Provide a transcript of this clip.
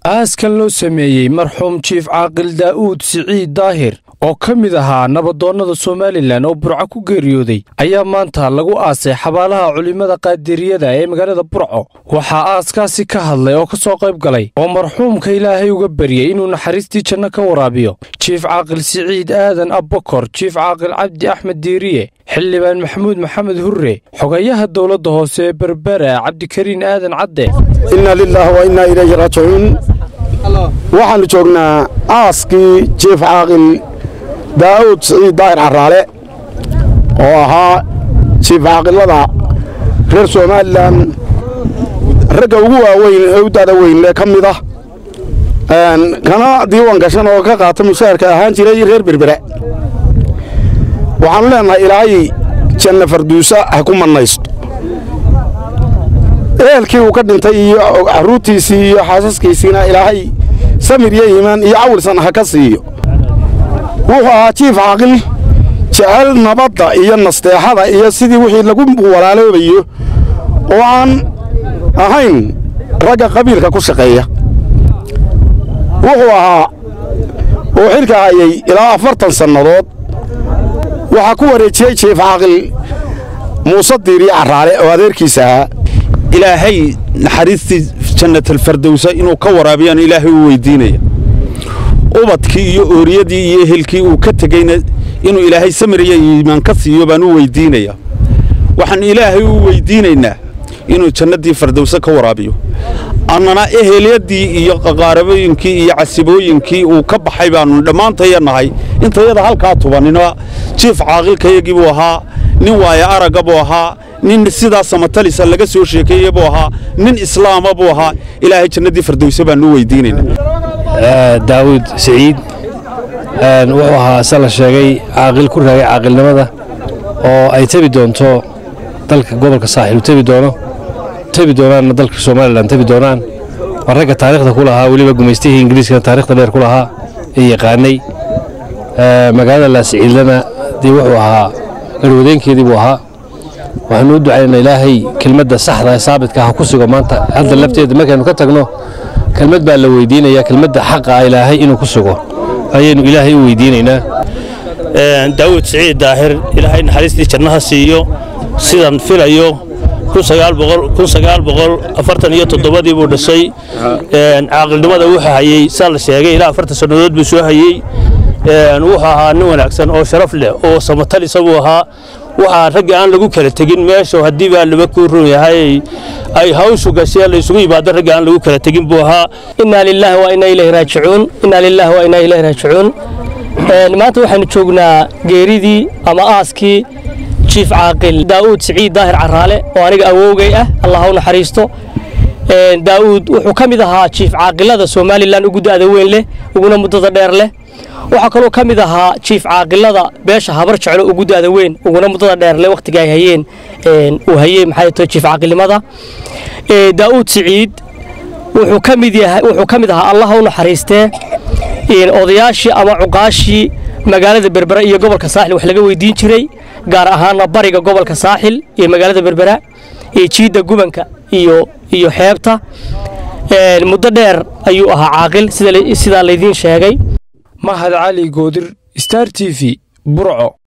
aaskan loo sameeyey marxuum jiif caaqil daa'uud siciid daahir oo ka mid ahaa nabadoonnada somalilan oo burco ku geeriyooday ayaa maanta lagu aasay xabaalaha culimmada qaadiriyada ee magaalada burco waxaa aaskaasi ka hadlay oo ka soo qayb galay oo marxuumka ilaahay uga baryey inuu naxariistii janno ka waraabiyo jiif caaqil siciid aadan abbakor jiif caaqil cabdi axmed diiriye xildhibaan maxamuud maxamed hurre xogayaha dowladda hoose ee berbera cabdikariin aadan cadde inna lilaahi wa innaa ilayhi raajicuun waxaannu joognaa aaskii jiif caaqil daa'uud siciid daahir carraale oo ahaa jiif caaqilada reer somalilan ragga ugu waaweyn ee u da'da weyn ee ka mid ah kana diiwan gashan oo ka qaata mushaharka ahaan jiray reer berbera waxaannu leennahay ilaahay janna farduusa ha ku mannaysto ehelkii uu ka dhintay iyo carruurtiisii iyo xaasaskiisiina ilaahay samir iyo iimaan iyo cawilsan ha ka siiyo wuxuu ahaa jiif caaqil jecel nabadda iyo nasteexada iyo sidii wixii lagu walaaloobayo oo aan ahayn ragga qabiilka ku shaqeeya wuxuu ahaa uu xilka hayay ilaa afartan sannadood waxaa ku wareejiyey jiif caaqil muuse diiriye carraale oo adeerkiisa ahaa ilaahay naxariistii jannatalfardowsa inuu ka waraabiyaan ilaahay u weyddiinaya ubadkii iyo ooriyadii iyo ehelkii uu ka tegeyna inuu ilaahay samiriya iimaan ka siiyo baan u weyddiinaya waxaan ilaahay u weyddiinaynaa inuu jannaddii fardowse ka waraabiyo annana ehelyadii iyo qaqaarabooyinkii iyo casibooyinkii uu ka baxay baannu dhammaantaya nahay intayada halkaa tubanina jiif caaqilkayagii buu ahaa nin waaya aragga buu ahaa nin sidaa samatalisa laga soo sheekeeye buu ahaa nin islaama buu ahaa ilaahay jannaddii fardowse baannu u weyddiinaynaa daawuud siciid wuxuu ahaa se la sheegay caaqil ku raagay caaqilnimada oo ay tebi doonto dalka gobolka saaxiil u tebi doono tebi doonaanna dalka somalilan tebi doonaan waa ragga taarikhda ku lahaa weliba gumaystihii ingiriiskana taarikhda dheer ku lahaa ee yaqaanay magaalada laasiciidlana dee wuxuu ahaa garwadeenkeedii buu ahaa waxaanu u ducaynaa ilaahay kelmadda saxda ee saabidka ha ku sugo maanta hadda lafteeda markaynu ka tagno kelmad baa la weydiinayaa kelmadda xaqa ah ilaahay inuu ku sugo ayaynu ilaahay u weydiinaynaa daawud siciid daahir ilaahay naxariistii jannaha siiyo sidan filayo iyo toddobadii buu dhashay caaqilnimada wuxuu hayey saa la sheegay ilaa afartan sannadood buu soo hayey wuxuu ahaa nin wanaagsan oo sharaf leh oo samatalisa buu ahaa waxaa ragga aan lagu kala tegin meesha haddii baa laba kuu run yahay ay hawshu gashee laysugu yimaado ragga aan lagu kala tegin buu ahaa innaa lilaahi wa innaa ilayhi raajicuun innaa lilaahi wa innaa ilayhi raajicuun maanta waxaanu joognaa geeridii ama aaskii jiif caaqil daa'uud siciid daahir carraale oo aniga awowgay ah allah ha u naxariisto daa'uud wuxuu ka mid ahaa jiif caaqilada somalilan ugu da'da weyn leh uguna muddada dheer leh waxaa kaloo ka mid ahaa jiif caaqilada beesha habar jeclo ugu da'da weyn uguna muddada dheer leh wakhtiga ay hayeen uu hayey maxay tahay jiif caaqilnimada daa'uud siciid wuxuu ka mid yahay wuxuu ka mid ahaa allah ha u naxariistee odayaashii ama cuqaashii magaalada berbera iyo gobolka saaxil wax laga weydiin jiray gaar ahaana bariga gobolka saaxil iyo magaalada berbera iyo jiidda gubanka iyo iyo xeebta muddo dheer ayuu ahaa caaqil sidaa laydiin sheegay mahad cali goodir star t v burco